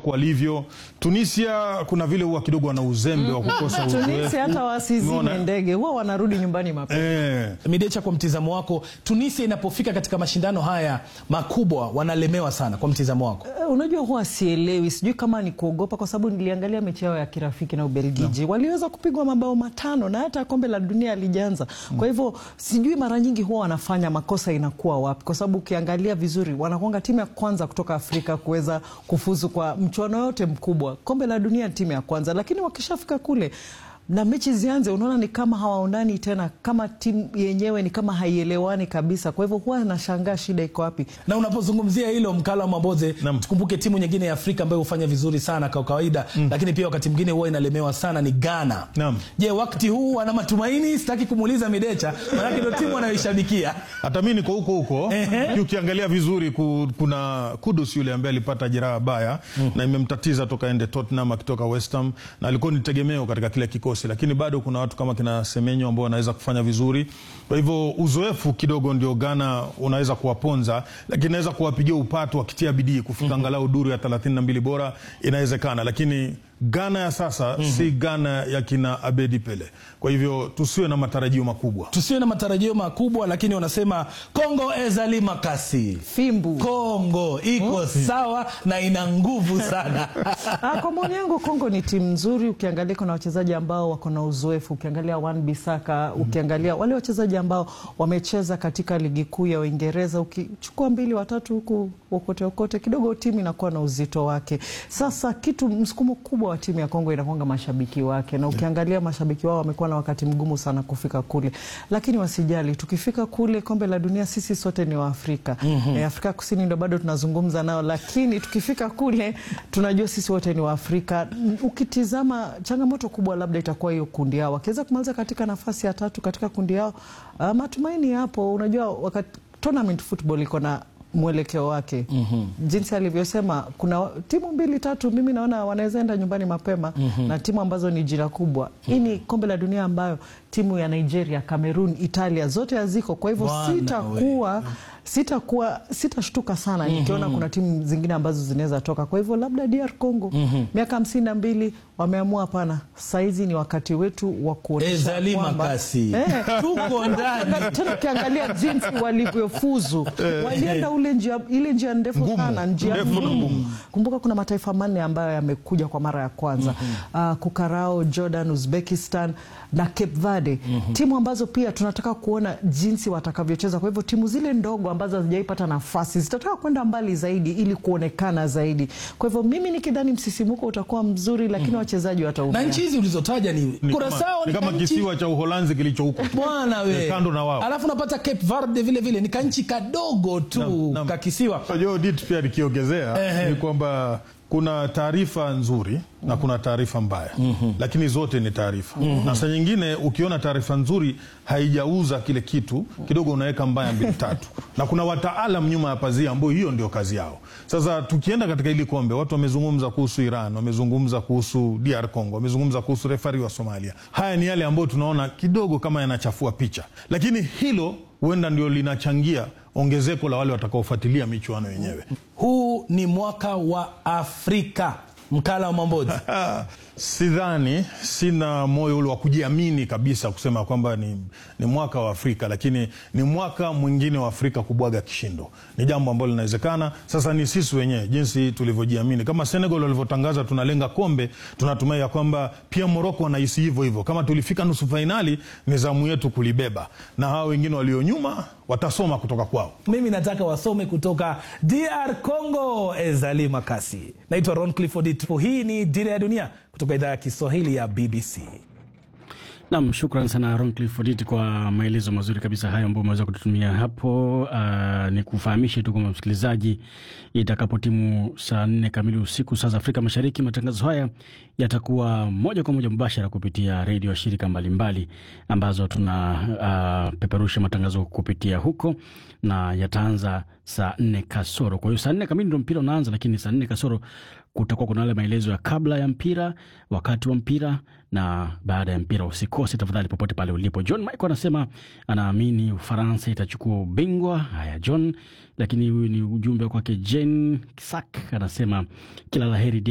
Morocco walivyo. Tunisia kuna vile huwa kidogo wana uzembe wa kukosa uzoefu. Tunisia hata wasizime Umeona? ndege huwa wanarudi nyumbani mapema. Eh, Midecha, kwa mtizamo wako, Tunisia inapofika katika mashindano haya makubwa wanalemewa sana, kwa mtizamo wako? Eh, Unajua, huwa sielewi, sijui kama ni kuogopa, kwa sababu niliangalia mechi yao ya kirafiki na Ubelgiji waliweza kupigwa mabao matano na hata kombe la dunia alijanza. Kwa hivyo sijui mara nyingi huwa wanafanya makosa inakuwa wapi, kwa sababu ukiangalia vizuri wanakuanga timu ya kwanza kutoka Afrika kuweza kufuzu kwa mchuano yote mkubwa. Kombe la dunia ni timu ya kwanza, lakini wakishafika kule na mechi zianze, unaona ni kama hawaonani tena, kama timu yenyewe ni kama haielewani kabisa. Kwa hivyo huwa nashangaa shida iko wapi. na unapozungumzia hilo mkala wa Mamboze, Naam. tukumbuke timu nyingine ya Afrika ambayo hufanya vizuri sana kwa kawaida lakini pia wakati mwingine huwa inalemewa sana ni Ghana. Naam. Je, wakati huu wana matumaini? Sitaki kumuuliza Midecha, maanake ndio timu anayoishabikia. hata mi niko huko huko. Ukiangalia vizuri ku, kuna Kudus yule ambaye alipata jeraha baya na imemtatiza toka ende Tottenham akitoka West Ham na alikuwa ni tegemeo katika kile kikosi, lakini bado kuna watu kama kina Semenyo ambao wanaweza kufanya vizuri. Kwa hivyo uzoefu kidogo ndio Ghana unaweza kuwaponza, lakini inaweza kuwapigia upatu wakitia bidii kufika angalau duru ya 32 bora, inawezekana, lakini Ghana ya sasa si Ghana ya kina Abedi Pele. Kwa hivyo tusiwe na matarajio makubwa. Tusiwe na matarajio makubwa, lakini wanasema Kongo ezali makasi, Fimbu. Kongo iko sawa na ina nguvu sana. Ah, kwa maoni yangu Kongo ni timu nzuri. Ukiangalia kuna wachezaji ambao wako na uzoefu, ukiangalia Wan Bisaka, ukiangalia wale wachezaji ambao wamecheza katika ligi kuu ya Uingereza, ukichukua mbili watatu huku okote okote, kidogo timu inakuwa na uzito wake. Sasa kitu msukumo kubwa wa timu ya Kongo inakuanga mashabiki wake, na ukiangalia mashabiki wao wamekuwa na wakati mgumu sana kufika kule, lakini wasijali, tukifika kule kombe la dunia sisi sote ni Waafrika. Eh, Afrika Kusini ndo bado tunazungumza nao, lakini tukifika kule tunajua sisi wote ni Waafrika. Mm, Ukitizama changamoto kubwa labda itakuwa hiyo kundi yao, wakiweza kumaliza katika nafasi ya tatu katika kundi yao, ah, matumaini yapo. Unajua wakati tournament football iko na mwelekeo wake jinsi alivyosema, kuna timu mbili tatu, mimi naona wanaweza enda nyumbani mapema na timu ambazo ni jina kubwa. Hii ni kombe la dunia ambayo timu ya Nigeria, Cameroon, Italia zote haziko, kwa hivyo Bwana sitakuwa sitakuwa sitashtuka sana nikiona kuna timu zingine ambazo zinaweza toka. Kwa hivyo labda DR Congo miaka hamsini na mbili wameamua hapana, saizi ni wakati wetu wa kuonyesha Ezali kwamba- makasi. Eh, Tuko ndani. tena ukiangalia jinsi walivyofuzu walienda ule njia, ile njia ndefu Ngumu. sana, njia Ndefu na ngumu. ngumu. Kumbuka kuna mataifa manne ambayo yamekuja kwa mara ya kwanza Ah, Kukarao, Jordan, Uzbekistan na Cape Verde, timu ambazo pia tunataka kuona jinsi watakavyocheza. Kwa hivyo timu zile ndogo ambazo hazijaipata nafasi zitataka kwenda mbali zaidi ili kuonekana zaidi. Kwa hivyo mimi nikidhani msisimuko utakuwa mzuri, lakini wachezaji na wataumia. nchi hizi ulizotaja ni, Ni Kurasao kama, ni ni kama kanchi- kisiwa cha Uholanzi kilicho huko bwana we Kando na wao. alafu unapata Cape Verde vile vile ni kanchi kadogo tu Naam, naam. kakisiwa Unajua Odit pia nikiongezea Ehe. ni kwamba kuna taarifa nzuri na kuna taarifa mbaya lakini zote ni taarifa na saa nyingine ukiona taarifa nzuri haijauza kile kitu kidogo unaweka mbaya mbili tatu na kuna wataalam nyuma ya pazia ambao hiyo ndio kazi yao sasa tukienda katika hili kombe watu wamezungumza kuhusu Iran wamezungumza kuhusu DR Congo wamezungumza kuhusu refari wa Somalia haya ni yale ambayo tunaona kidogo kama yanachafua picha lakini hilo huenda ndio linachangia ongezeko la wale watakaofuatilia michuano yenyewe huu ni mwaka wa Afrika mkala wa Mambozi Ah, sidhani, sina moyo ule wa kujiamini kabisa kusema kwamba ni, ni mwaka wa Afrika, lakini ni mwaka mwingine wa Afrika kubwaga kishindo. Ni jambo ambalo linawezekana. Sasa ni sisi wenyewe jinsi tulivyojiamini, kama Senegal walivyotangaza tunalenga kombe, tunatumai ya kwamba pia Moroko wanahisi hivyo hivyo. Kama tulifika nusu fainali, ni zamu yetu kulibeba, na hao wengine walio nyuma watasoma kutoka kwao. mimi nataka wasome kutoka DR Congo ezali makasi naitwa Ron Clifford Ito. hii ni dira ya dunia kutoka idhaa ya Kiswahili ya BBC Nam, shukran sana Ron Clifford kwa maelezo mazuri kabisa hayo ambayo umeweza kututumia hapo. Uh, ni kufahamishe tu kwamba msikilizaji, itakapo timu saa nne kamili usiku saa za Afrika Mashariki, matangazo haya yatakuwa moja kwa moja mubashara kupitia redio ya shirika mbalimbali ambazo tuna uh, peperusha matangazo kupitia huko na yataanza saa nne kasoro. Kwa hiyo saa nne kamili ndo mpira unaanza, lakini saa nne kasoro kutakuwa kuna yale maelezo ya kabla ya mpira, wakati wa mpira na baada ya mpira. Usikose tafadhali, popote pale ulipo. John Michael anasema anaamini Ufaransa itachukua ubingwa. Haya John, lakini huyu ni ujumbe kwake. Jen Kisak anasema kila laheri